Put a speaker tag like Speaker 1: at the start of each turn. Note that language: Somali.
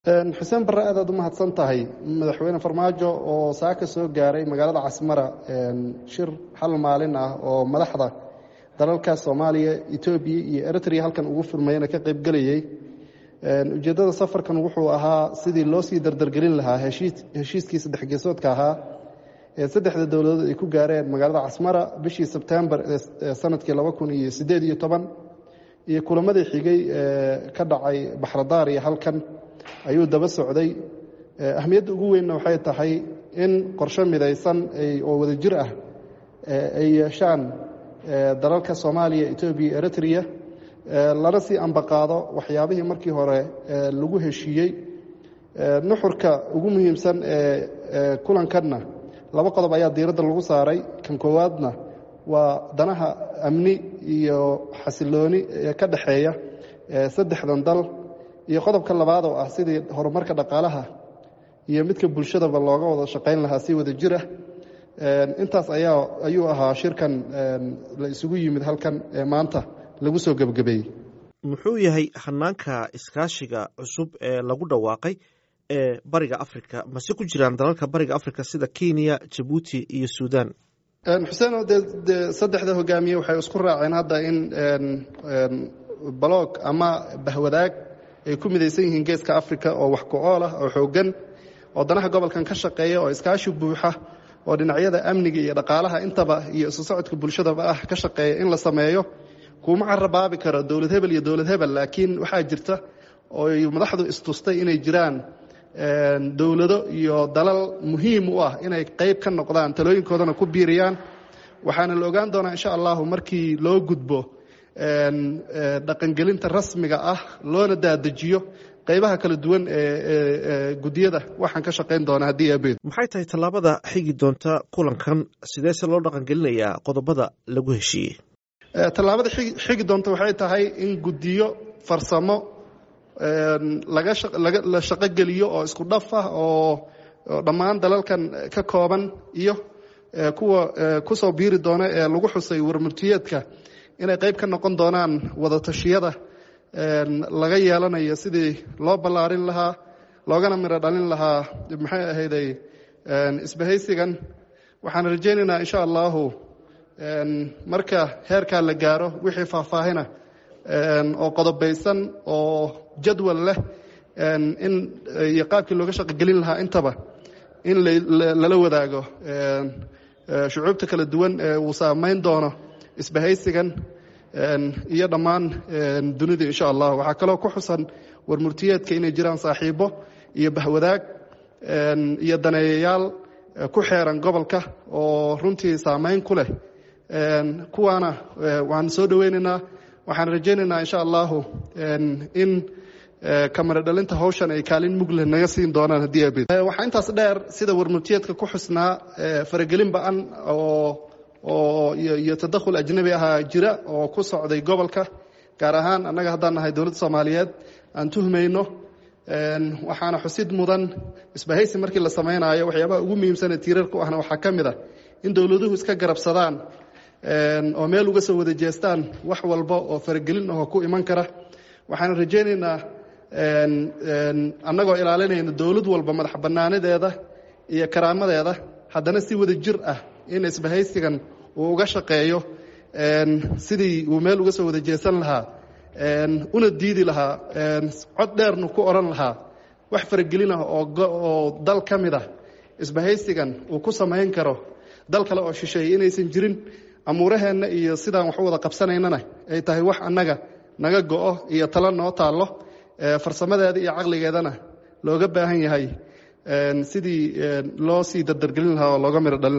Speaker 1: xuseen barre aad aad u mahadsan tahay madaxweyne farmaajo oo saaka soo gaaray magaalada casmara shir hal maalin ah oo madaxda dalalka soomaaliya etoobiya iyo eritrea halkan ugu furmayana ka qaybgelayey ujeeddada safarkan wuxuu ahaa sidii loo sii dardargelin lahaa heshiiskii saddex geesoodka ahaa ee saddexda dowladood ay ku gaareen magaalada casmara bishii sebtembar ee sanadkii laba kun iyo siddeed iyo toban iyo kulamadii xigay ee ka dhacay baxradaar iyo halkan ayuu daba socday ahmiyadda ugu weynna waxay tahay in qorshe midaysan oo wada jir ah ay yeeshaan dalalka soomaaliya etoobiya eritrea lana sii ambaqaado waxyaabihii markii hore lagu heshiiyey nuxurka ugu muhiimsan ee kulankanna laba qodob ayaa diiradda lagu saaray kan koowaadna waa danaha amni iyo xasilooni ee ka dhexeeya saddexdan dal iyo qodobka labaad oo ah sidii horumarka dhaqaalaha iyo midka bulshadaba looga wada shaqayn lahaa si wada jir ah intaas ayaa ayuu ahaa shirkan la isugu yimid halkan ee maanta lagu soo gebagabeeyey
Speaker 2: muxuu yahay hanaanka iskaashiga cusub ee lagu dhawaaqay ee bariga africa mase ku jiraan dalalka bariga africa sida kenya jabuuti iyo suudan
Speaker 1: xuseen de de saddexda hogaamiye waxay isku raaceen hadda in balog ama bahwadaag ay ku midaysan yihiin geeska africa oo wax ku-ool ah oo xooggan oo danaha gobolkan ka shaqeeya oo iskaashi buuxa oo dhinacyada amniga iyo dhaqaalaha intaba iyo isu socodka bulshadaba ah ka shaqeeya in la sameeyo kuma carabaabi karo dowlad hebel iyo dowlad hebel laakiin waxaa jirta oo madaxdu istustay inay jiraan dowlado iyo dalal muhiim u ah inay qayb ka noqdaan talooyinkoodana ku biiriyaan waxaana la ogaan doonaa insha allahu markii loo gudbo dhaqangelinta rasmiga ah loona daadejiyo qaybaha kala duwan ee gudiyada waxaan ka shaqayn doonaa haddii abeed
Speaker 2: maxay tahay tallaabada xigi doonta kulankan sideese loo dhaqangelinayaa qodobada lagu heshiiyey
Speaker 1: tallaabada xigi doonta waxay tahay in gudiyo farsamo la shaqogeliyo oo isku dhaf ah oo dhammaan dalalkan ka kooban iyo kuwa kusoo biiri doona ee lagu xusay warmurtiyeedka inay qayb ka noqon doonaan wada tashiyada laga yeelanayo sidii loo ballaarin lahaa loogana miro dhalin lahaa maxay ahayday isbahaysigan waxaan rajaynaynaa insha allahu marka heerkaa la gaaro wixii faahfaahina oo qodobaysan oo jadwal leh in iyo qaabkii looga shaqogelin lahaa intaba in lala wadaago shucuubta kala duwan ee uu saamayn doono isbahaysigan iyo dhammaan dunida insha allah waxaa kaloo ku xusan warmurtiyeedka inay jiraan saaxiibo iyo bahwadaag iyo daneeyayaal ku xeeran gobolka oo runtii saamayn ku leh kuwaana waan soo dhoweynaynaa waxaan rajaynaynaa insha allahu in kamara dhalinta hawshan ay kaalin mugleh naga siin doonaan haddii abid waxaa intaas dheer sida warmurtiyeedka ku xusnaa faragelin ba-an oo oo iyo tadakhul ajnabi ahaa jira oo ku socday gobolka gaar ahaan annaga haddaan nahay dowladda soomaaliyeed aan tuhmayno waxaana xusid mudan isbahaysi markii la samaynayo waxyaabaha ugu muhiimsane tiirarku ahna waxaa ka mid a in dowladuhu iska garabsadaan oo meel uga soo wada jeestaan wax walba oo faragelin ahoo ku iman kara waxaan rajaynaynaa annagoo ilaalinayna dowlad walba madax bannaanideeda iyo karaamadeeda haddana si wada jir ah in isbahaysigan uu uga shaqeeyo sidii uu meel uga soo wada jeesan lahaa una diidi lahaa cod dheernu ku odhan lahaa wax faragelin ah oo dal ka mid ah isbahaysigan uu ku samayn karo dal kale oo shisheeye inaysan jirin amuuraheenna iyo sidaan wax u wada qabsanaynana ay tahay wax annaga naga go-o iyo talo noo taallo farsamadeeda iyo caqligeedana looga baahan yahay sidii loo sii dardargelin lahaa oo looga midho dhalin